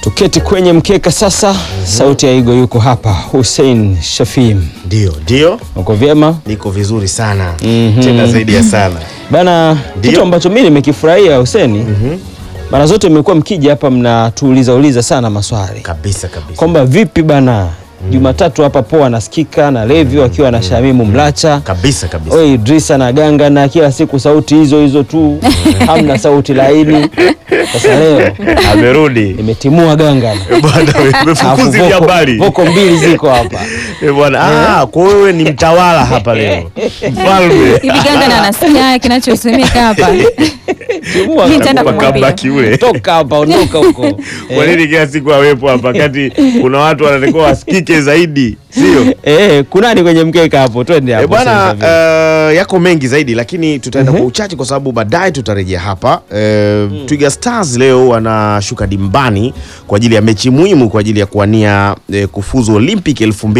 Tuketi kwenye mkeka sasa. Sauti ya Igo yuko hapa, Hussein Shafii, Ndio, ndio, uko vyema niko vizuri sana Mhm. tena zaidi ya sana. bana? Ndio. Kitu ambacho mimi nimekifurahia Hussein, mara zote mmekuwa mkija hapa mnatuuliza uliza sana maswali Kabisa kabisa. kwamba vipi bana, Jumatatu hapa poa anasikika na Levi wakiwa na Shamimu Mlacha Kabisa kabisa. Oi Idrisa na Ganga na kila siku sauti hizo hizo tu, hamna sauti laini. Sasa leo Amerudi. nimetimua Ganga Bwana umefukuzi vya habari. voko mbili ziko hapa Eh, Bwana, ah, kwa wewe ni mtawala hapa leo. Mfalme. hivi ganga na nasikia kinachosemeka hapa Timua Mimi nitaenda Ganga. kumwambia. Kabaki ule. toka hapa ondoka huko Kwa nini kila siku awepo hapa kati kuna watu wanatakiwa wasikike zaidi, sio? eh, kunani kwenye mkeka hapo, twende E hapo bwana, sasa. uh, yako mengi zaidi lakini tutaenda kwa uchache kwa sababu baadaye tutarejea hapa. Uh, Twiga Stars leo wanashuka dimbani kwa ajili ya mechi muhimu kwa ajili ya kuwania eh, kufuzu Olympic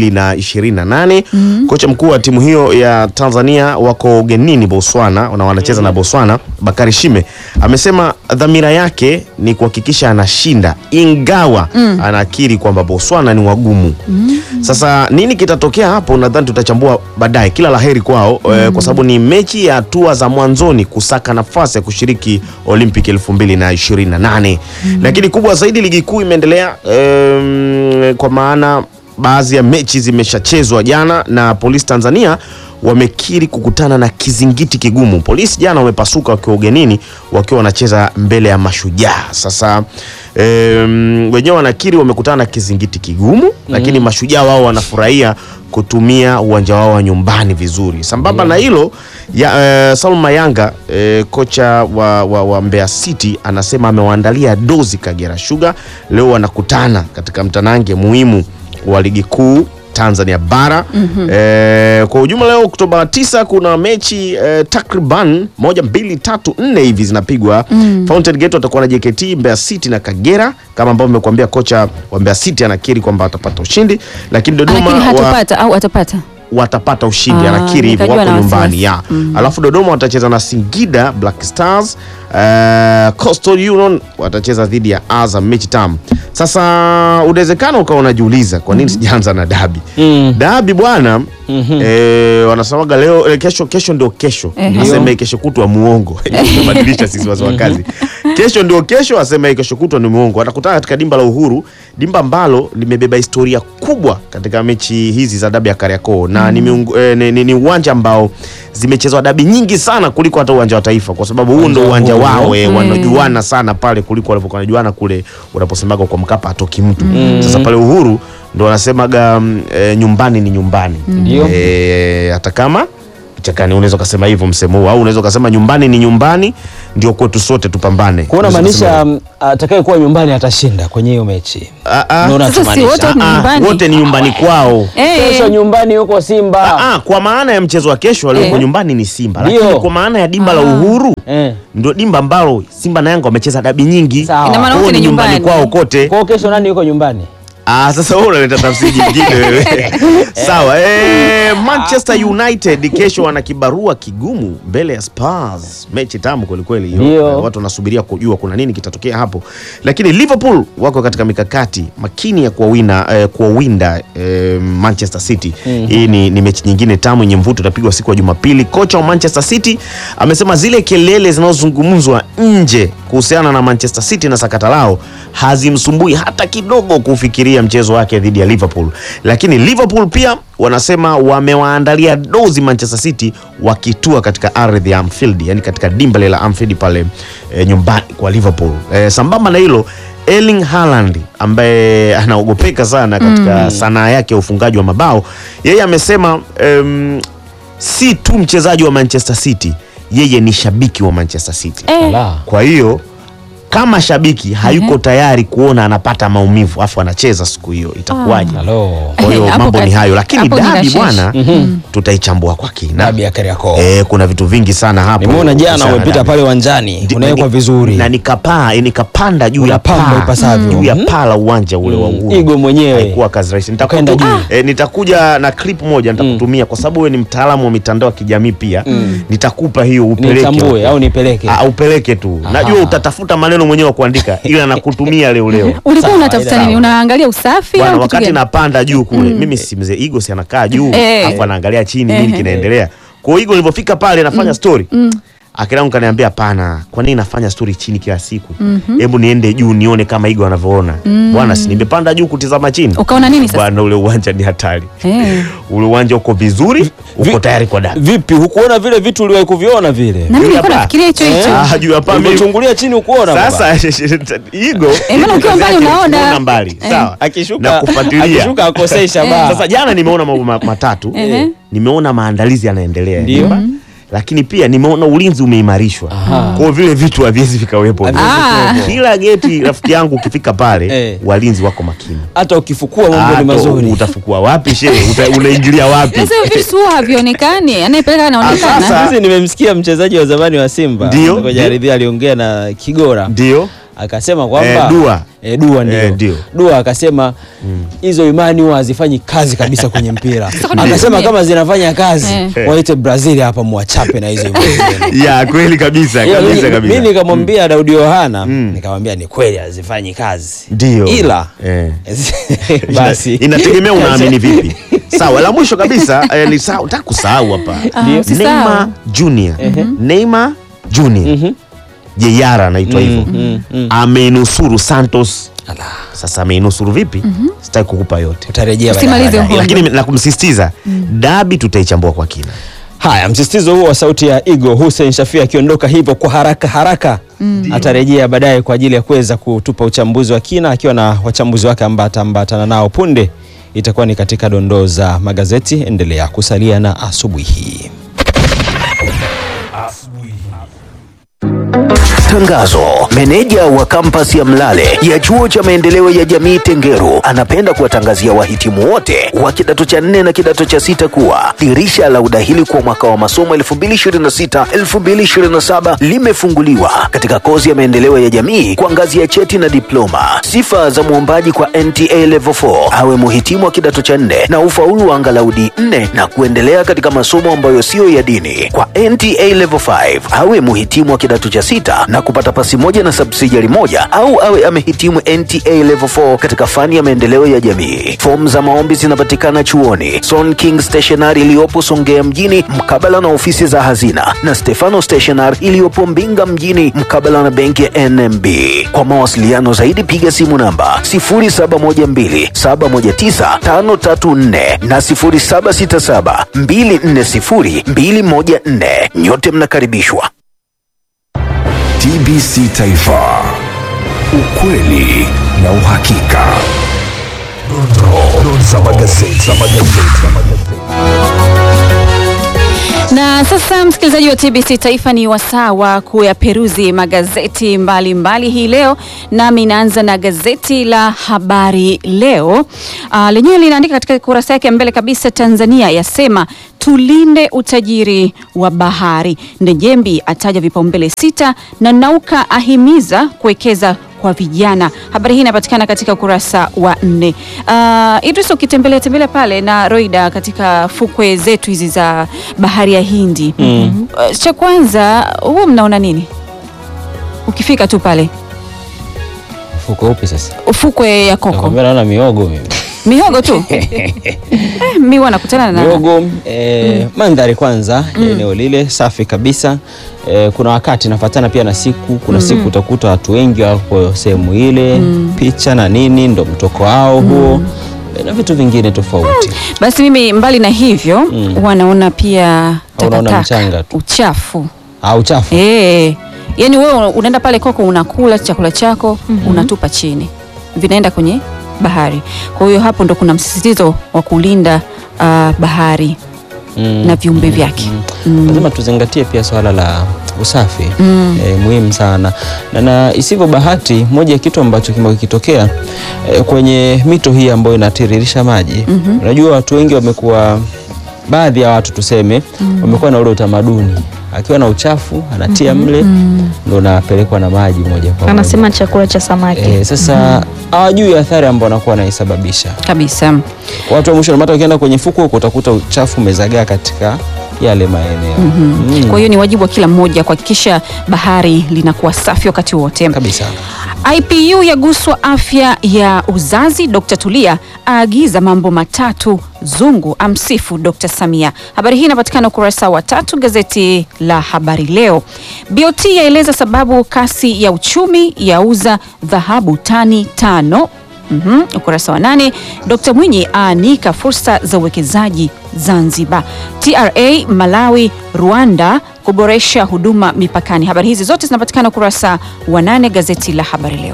2028. Kocha mkuu wa timu hiyo ya Tanzania wako ugenini Botswana na wanacheza na Botswana, Bakari Shime amesema dhamira yake ni kuhakikisha anashinda, ingawa anakiri kwamba Botswana ni wagumu. Sasa nini kitatokea hapo, nadhani tutachambua baadaye. Kila laheri kwao eh, kwa sababu ni mechi ya hatua za mwanzoni kusaka nafasi ya kushiriki Olympic 2028. Lakini kubwa zaidi, ligi kuu imeendelea em, kwa maana baadhi ya mechi zimeshachezwa jana na Polisi Tanzania wamekiri kukutana na kizingiti kigumu. Polisi jana wamepasuka wakiwa ugenini wakiwa wanacheza mbele ya Mashujaa. Sasa em, wenyewe wanakiri wamekutana na kizingiti kigumu, lakini Mashujaa wao wanafurahia kutumia uwanja wao wa nyumbani vizuri. Sambamba na hilo ya, eh, Salum Mayanga eh, kocha wa, wa, wa Mbeya City anasema amewaandalia dozi Kagera Sugar. Leo wanakutana katika mtanange muhimu wa ligi kuu Tanzania bara. Eh, kwa ujumla leo Oktoba 9 kuna mechi eh, takriban moja mbili tatu nne hivi zinapigwa. Fountain Gate watakuwa na JKT, Mbeya City na Kagera kama ambavyo nimekuambia. Kocha wa Mbeya City anakiri kwamba atapata ushindi, lakini Dodoma lakini wa, hatupata au atapata watapata ushindi Ah, anakiri hivyo, nikajua wako na nyumbani ya wasiwasi. alafu Dodoma watacheza na Singida Black Stars. Uh, Coastal Union watacheza dhidi ya Azam, mechi tamu. Sasa unawezekana ukawa unajiuliza kwa nini sijaanza na dabi Mm. dabi bwana eh, wanasemaga leo eh, kesho kesho ndio kesho Ehe. aseme kesho kutwa muongo tumebadilisha sisi wazee wa kazi kesho ndio kesho aseme kesho kutwa ni muongo watakutana katika dimba la Uhuru dimba ambalo limebeba historia kubwa katika mechi hizi za dabi ya Kariakoo na ni miungu- eh, ni- ni ni uwanja ambao zimechezwa dabi nyingi sana kuliko hata uwanja wa Taifa kwa sababu huu ndio uwanja Uhuru. wao eh, wanajuana sana pale kuliko walivyokuwa wanajuana kule unaposemaga kwa Mkapa hatoki mtu sasa pale Uhuru ndo wanasemaga mm, eh, nyumbani ni nyumbani Ndio. Eh, hata kama kichakani unaweza ukasema hivyo msemo huu au unaweza ukasema nyumbani ni nyumbani ndio kwetu sote tupambane kuona Unaweza maanisha kusema mm, atakaye kuwa nyumbani atashinda kwenye hiyo mechi. Ah, ah. Ndio Sasa si unachomaanisha. wote ni Ah, ah, nyumbani. wote ni nyumbani kwao Eh, Kesho nyumbani yuko Simba. Ah, ah, kwa maana ya mchezo wa kesho walioko Eh. nyumbani ni Simba Ndio. lakini kwa maana ya dimba la Ah. Uhuru Eh. ndio dimba ambalo Simba na Yanga wamecheza dabi nyingi Sawa. Ina maana Kwao wote ni ni nyumbani nyumbani. kwao kote Kwa hiyo kesho nani yuko nyumbani? Ah, sasa wewe unaleta tafsiri nyingine wewe. Sawa. Eh, Manchester United kesho wana kibarua kigumu mbele ya Spurs. Mechi tamu kweli kweli hiyo. Ndio. Eh, Watu wanasubiria kujua kuna nini kitatokea hapo. Lakini Liverpool wako katika mikakati makini ya kuwawina eh, kuwawinda eh, Manchester City. Hii ni, ni mechi nyingine tamu yenye mvuto itapigwa siku ya Jumapili. Kocha wa Manchester City amesema zile kelele zinazozungumzwa nje kuhusiana na Manchester City na sakata lao hazimsumbui hata kidogo kufikiria mchezo wake dhidi ya Liverpool. Lakini Liverpool pia wanasema wamewaandalia dozi Manchester City wakitua katika ardhi ya Anfield, yani katika dimba lile la Anfield pale e, nyumbani kwa Liverpool. E, sambamba na hilo Erling Haaland ambaye anaogopeka sana katika sanaa yake ya ufungaji wa mabao, yeye amesema em, si tu mchezaji wa Manchester City, yeye ni shabiki wa Manchester City. eh, Ala. Kwa hiyo kama shabiki hayuko tayari kuona anapata maumivu afu anacheza siku hiyo itakuwaje? Halo. Kwa hiyo Hapo mambo ni kati- hayo, lakini hapo ni dabi rashishi. bwana, tutaichambua kwa kina. Dabi ya Kariakoo. Eh, kuna vitu vingi sana hapo. Nimeona jana kuhusiana na umepita dabi. pale uwanjani, Ndi- unawekwa na ni- vizuri. na nikapaa eh, nikapanda juu ya Unapamba paa ipasavyo. juu ya Mhm. paa la uwanja ule wa Uhuru. Igo mwenyewe. haikuwa kazi rahisi. Ukaenda Nitakutu, juu. eh, nitakuja na clip moja nitakutumia kwa sababu wewe ni mtaalamu wa mitandao ya kijamii pia. Nitakupa hiyo upeleke Nitambue huko. au nipeleke? Ah, upeleke tu. Aha. Najua utatafuta maneno wenu mwenyewe wa kuandika ila nakutumia leo leo ulikuwa Sawa, unatafuta sawa. nini unaangalia usafi bwana au kitu wakati gani? napanda juu kule mimi si mzee Igo si anakaa juu Eh. afu anaangalia chini nini Eh. kinaendelea kwa hiyo Igo nilipofika pale nafanya story akilangu kaniambia hapana kwa nini nafanya story chini kila siku hebu niende juu nione kama Igo anavyoona bwana si nimepanda juu kutizama chini ukaona nini sasa bwana ule uwanja ni hatari Eh. ule uwanja uko vizuri uko vi- tayari kwa dabi Vipi, hukuona vile vitu uliwahi kuviona vile? na mimi nilikuwa hapa. nafikiria hicho hicho Ah, juu hapa mimi- Umechungulia chini ukuona baba? sasa Igo Eh, maana ukiwa mbali kazi yake unaona. kuona mbali Eh. sawa akishuka na kufuatilia akishuka akosei shabaha. Sasa jana nimeona mambo ma- matatu. Ehe. Nimeona maandalizi yanaendelea. Ndio. Nyumba. Lakini pia nimeona ulinzi umeimarishwa. Aha. Kwa hiyo vile vitu haviwezi vikawepo. Haviwezi Ah. kuwepo. Kila geti rafiki yangu ukifika pale Eh. walinzi wako makini. hata ukifukua mambo ni Ah, mazuri. to- Utafukua wapi shehe? Uta- Unaingilia wapi? sasa hivi vitu huwa havionekani anayepeleka Ah, anaonekana sasa- Sisi nimemsikia mchezaji wa zamani wa Simba Ndio, kwenye ndio. ardhi aliongea na Kigora Ndio. akasema kwamba Eh, Dua. eh, Dua ndio. Eh, ndio. Dua akasema hizo imani huwa hazifanyi kazi kabisa kwenye mpira. kuna akasema nini? kama zinafanya kazi Eh. waite Brazil hapa muwachape na hizo imani. zenu. Ya kweli kabisa, Ila kabisa mimi- kabisa. Mimi nikamwambia Daudi Yohana Mm. nikamwambia ni kweli hazifanyi kazi. Ndio. Ila Eh. basi inategemea unaamini vipi. Sawa, la mwisho kabisa eh, ni sawa, nataka kusahau hapa. Ah, usisahau. Neymar Junior. Neymar Junior. Mhm. Jeyara anaitwa hivyo. mm, mm. Amenusuru Santos. Ala, Sasa ameinusuru vipi? Sitaki kukupa yote. utarejea baadaye. Usimalize baadaye. huo. Lakini na kumsisitiza dabi tutaichambua kwa kina. Haya, msisitizo huo wa sauti ya Igo Hussein Shafii akiondoka hivyo kwa haraka haraka atarejea baadaye kwa ajili ya kuweza kutupa uchambuzi wa kina akiwa na wachambuzi wake ambao ataambatana nao punde. Itakuwa ni katika dondoo za magazeti. Endelea kusalia na asubuhi hii. Tangazo. Meneja wa kampasi ya Mlale ya chuo cha maendeleo ya jamii Tengeru anapenda kuwatangazia wahitimu wote wa kidato cha nne na kidato cha sita kuwa dirisha la udahili kwa mwaka wa masomo 2026-2027 limefunguliwa katika kozi ya maendeleo ya jamii kwa ngazi ya cheti na diploma. Sifa za mwombaji kwa NTA Level 4 awe muhitimu wa kidato cha nne na ufaulu wa angalau D4 na kuendelea katika masomo ambayo siyo ya dini. Kwa NTA Level 5 awe muhitimu wa kidato cha sita na kupata pasi moja na subsidiary moja au awe amehitimu NTA Level 4 katika fani ya maendeleo ya jamii. Fomu za maombi zinapatikana chuoni Son King Stationery iliyopo Songea mjini mkabala na ofisi za hazina na Stefano Stationery iliyopo Mbinga mjini mkabala na benki ya NMB. Kwa mawasiliano zaidi piga simu namba 0712719534 na 0767240214. Nyote mnakaribishwa. TBC Taifa, ukweli na uhakika. Dondoo za magazeti. za magazeti. Na sasa msikilizaji wa TBC Taifa, ni wasaa wa kuyaperuzi magazeti mbalimbali mbali hii leo, nami naanza na gazeti la Habari Leo. Uh, lenyewe linaandika katika kurasa yake ya mbele kabisa, Tanzania yasema tulinde utajiri wa bahari. Ndejembi ataja vipaumbele sita na Nauka ahimiza kuwekeza kwa vijana. Habari hii inapatikana katika ukurasa wa nne. Uh, Idris, ukitembelea tembelea pale na Roida katika fukwe zetu hizi za bahari ya Hindi mm. uh, cha kwanza huo mnaona nini ukifika tu pale Fuko upi sasa? fukwe ya Koko? Nakwambia naona miogo mimi. Mihogo tu eh, mi huwa nakutana na Miogo eh, mandhari kwanza ya eneo lile safi kabisa. Eh, kuna wakati nafatana pia na siku, kuna siku utakuta watu wengi wako sehemu ile, picha na nini ndo mtoko wao huo eh, na vitu vingine tofauti. basi mimi mbali na hivyo huwa naona pia Unaona takataka mchanga tu. uchafu Au chafu. Eh, yani wewe unaenda pale Koko unakula chakula chako unatupa chini, vinaenda kwenye bahari. Kwa hiyo hapo ndo kuna msisitizo wa kulinda ah, bahari Mm. na viumbe vyake. Mm. lazima tuzingatie pia swala la usafi eh, muhimu sana na, na isivyo bahati moja ya kitu ambacho kimekuwa kikitokea eh, kwenye mito hii ambayo inatiririsha maji unajua watu wengi wamekuwa baadhi ya watu tuseme wamekuwa na ule utamaduni akiwa na uchafu anatia mle ndo unapelekwa na maji moja kwa moja anasema chakula cha samaki eh, sasa hawajui athari ambao wanakuwa wanaisababisha Kabisa. watu wa mwisho hata ukienda kwenye fuko huko utakuta uchafu umezagaa katika yale maeneo Mm. Kwa hiyo ni wajibu wa kila mmoja kuhakikisha bahari linakuwa safi wakati wote. kabisa. IPU yaguswa afya ya uzazi. Dr. Tulia aagiza mambo matatu. Zungu amsifu Dr. Samia. Habari hii inapatikana ukurasa wa tatu gazeti la Habari Leo. BOT yaeleza sababu kasi ya uchumi yauza dhahabu tani tano. Mhm, ukurasa wa nane. Dr. Mwinyi aanika fursa za uwekezaji Zanzibar. TRA Malawi Rwanda kuboresha huduma mipakani. Habari hizi zote zinapatikana ukurasa wa nane gazeti la Habari Leo.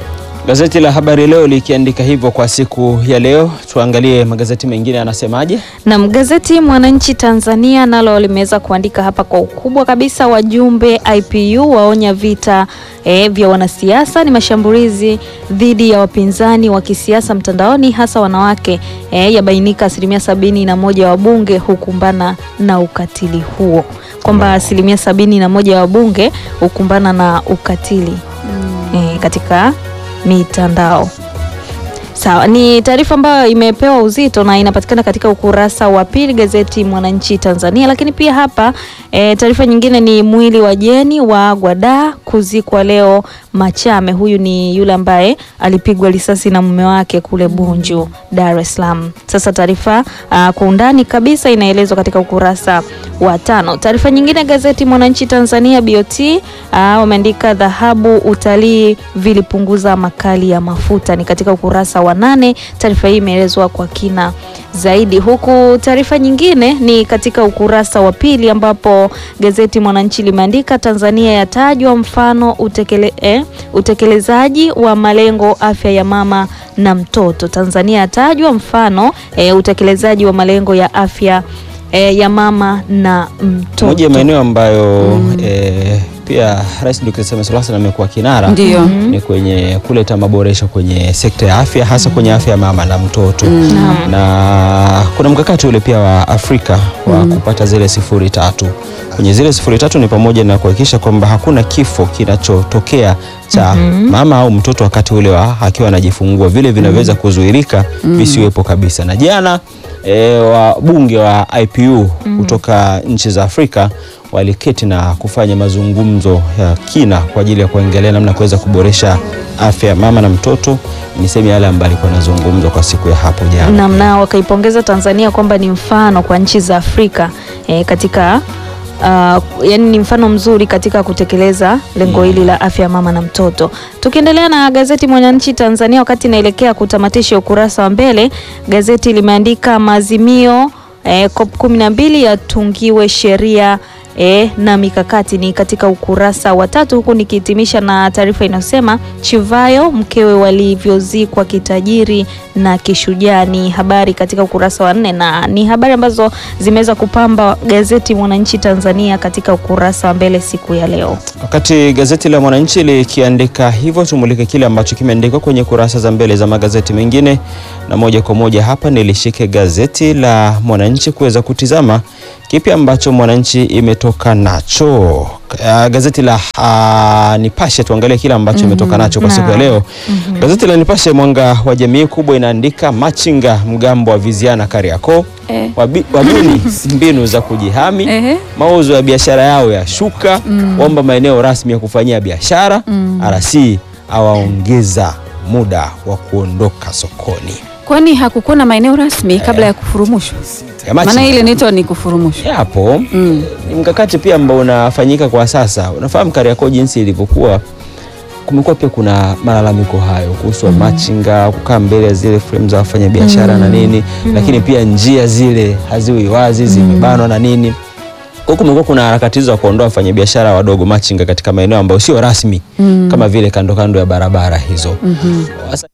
Gazeti la Habari Leo likiandika hivyo kwa siku ya leo. Tuangalie magazeti mengine yanasemaje. Nam gazeti Mwananchi Tanzania nalo limeweza kuandika hapa kwa ukubwa kabisa, wajumbe IPU waonya vita e, vya wanasiasa ni mashambulizi dhidi ya wapinzani wa kisiasa mtandaoni hasa wanawake e, yabainika asilimia sabini na moja ya wabunge hukumbana na ukatili huo, kwamba asilimia sabini na moja ya wabunge hukumbana na ukatili e, katika mitandao. Sawa, ni taarifa ambayo imepewa uzito na inapatikana katika ukurasa wa pili gazeti Mwananchi Tanzania. Lakini pia hapa e, taarifa nyingine ni mwili wa Jeni wa Gwada kuzikwa leo Machame. Huyu ni yule ambaye alipigwa risasi na mume wake kule Bunju, Dar es Salaam. Sasa taarifa ah, kwa undani kabisa inaelezwa katika ukurasa wa tano. Taarifa nyingine gazeti Mwananchi Tanzania, BOT ah, wameandika dhahabu utalii vilipunguza makali ya mafuta, ni katika ukurasa wa nane. Taarifa hii imeelezwa kwa kina zaidi, huku taarifa nyingine ni katika ukurasa wa pili ambapo gazeti Mwananchi limeandika Tanzania yatajwa mfano utekele, eh, utekelezaji wa malengo afya ya mama na mtoto. Tanzania yatajwa mfano eh, utekelezaji wa malengo ya afya eh, ya mama na mtoto. Moja ya maeneo ambayo eh, pia Rais Dr. Samia Suluhu Hassan amekuwa kinara Ndiyo. ni kwenye kuleta maboresho kwenye sekta ya afya hasa kwenye afya ya mama na mtoto na kuna mkakati ule pia wa Afrika wa kupata zile sifuri tatu. Kwenye zile sifuri tatu ni pamoja na kuhakikisha kwamba hakuna kifo kinachotokea cha mama au mtoto wakati ule wa akiwa anajifungua, vile vinaweza kuzuirika visiwepo kabisa. Na jana e, wabunge wa IPU kutoka nchi za Afrika waliketi na kufanya mazungumzo ya kina kwa ajili ya kuangalia namna ya kuweza kuboresha afya ya mama na mtoto. Ni sehemu yale ambayo alikuwa anazungumzwa kwa siku ya hapo jana. namna wakaipongeza Tanzania kwamba ni mfano kwa nchi za Afrika eh, katika uh, yani ni mfano mzuri katika kutekeleza lengo hili la afya ya mama na mtoto. Tukiendelea na gazeti Mwananchi Tanzania, wakati inaelekea kutamatisha ukurasa wa mbele, gazeti limeandika maazimio eh, COP 12 yatungiwe sheria E, na mikakati ni katika ukurasa wa tatu, huku nikihitimisha na taarifa inayosema Chivayo mkewe walivyozikwa kitajiri na kishujaa. Ni habari katika ukurasa wa nne na ni habari ambazo zimeweza kupamba gazeti Mwananchi Tanzania katika ukurasa wa mbele siku ya leo. Wakati gazeti la Mwananchi likiandika hivyo, tumulike kile ambacho kimeandikwa kwenye kurasa za mbele za magazeti mengine, na moja kwa moja hapa nilishike gazeti la Mwananchi kuweza kutizama kipi ambacho Mwananchi imetoka nacho. Uh, gazeti la uh, Nipashe tuangalie kile ambacho imetoka nacho kwa siku ya leo. Gazeti la Nipashe mwanga wa jamii kubwa inaandika machinga mgambo wa viziana Kariakoo Eh. wabi- wabuni mbinu za kujihami Ehe. mauzo ya biashara yao ya shuka waomba maeneo rasmi ya kufanyia biashara RC awaongeza muda wa kuondoka sokoni Kwani hakukuwa na maeneo rasmi kabla ya kufurumushwa? Ya Maana machinga. ile inaitwa ni kufurumushwa. yapo ni mkakati pia ambao unafanyika kwa sasa. Unafahamu Kariakoo jinsi ilivyokuwa, kumekuwa pia kuna malalamiko hayo kuhusu machinga kukaa mbele ya zile frame za wafanyabiashara na nini, lakini pia njia zile haziwi wazi, zimebanwa na nini. Kwa hiyo kumekuwa kuna harakati hizo za kuondoa wafanyabiashara wadogo machinga katika maeneo ambayo sio rasmi kama vile kando kando ya barabara hizo. Sasa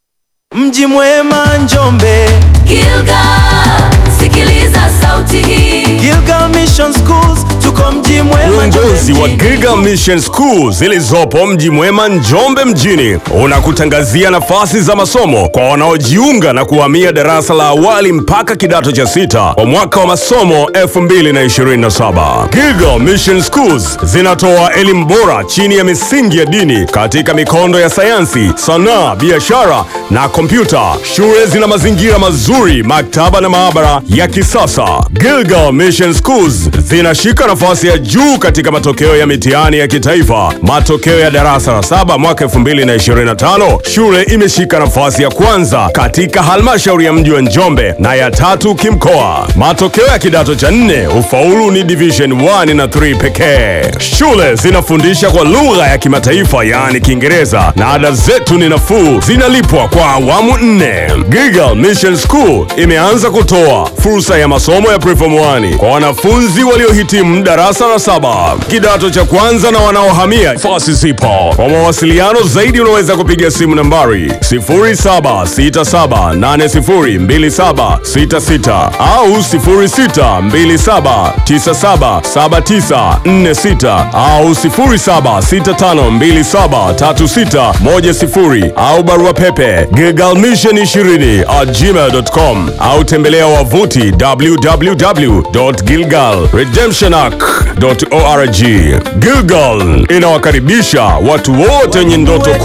Mji mwema Njombe, Gilgal, sikiliza sauti hii. Gilgal Mission Schools tuko mji mwema Uongozi wa Njombe Giga Mission School zilizopo mji mwema Njombe mjini unakutangazia nafasi za masomo kwa wanaojiunga na kuhamia darasa la awali mpaka kidato cha sita kwa mwaka wa masomo 2027. Giga Mission Schools zinatoa elimu bora chini ya misingi ya dini katika mikondo ya sayansi, sanaa, biashara na kompyuta. Shule zina mazingira mazuri, maktaba na maabara ya kisasa. Gilgal Mission Schools zinashika nafasi ya juu katika matokeo ya mitihani ya kitaifa. Matokeo ya darasa la saba mwaka 2025, shule imeshika nafasi ya kwanza katika halmashauri ya mji wa Njombe na ya tatu kimkoa. Matokeo ya kidato cha nne, ufaulu ni division 1 na 3 pekee. Shule zinafundisha kwa lugha ya kimataifa yaani Kiingereza na ada zetu ni nafuu, zinalipwa kwa awamu nne. Gigal Mission School imeanza kutoa fursa ya masomo ya preform 1 kwa wanafunzi waliohitimu darasa la saba, kidato cha kwanza na wanaohamia nafasi zipo. Kwa mawasiliano zaidi unaweza kupiga simu nambari 0767802766 au 0627977946 au 0765273610 au barua pepe gigalmission20 at gmail.com au tembelea wavuti www.gilgalredemptionarc.org. Gilgal inawakaribisha watu wote wenye ndoto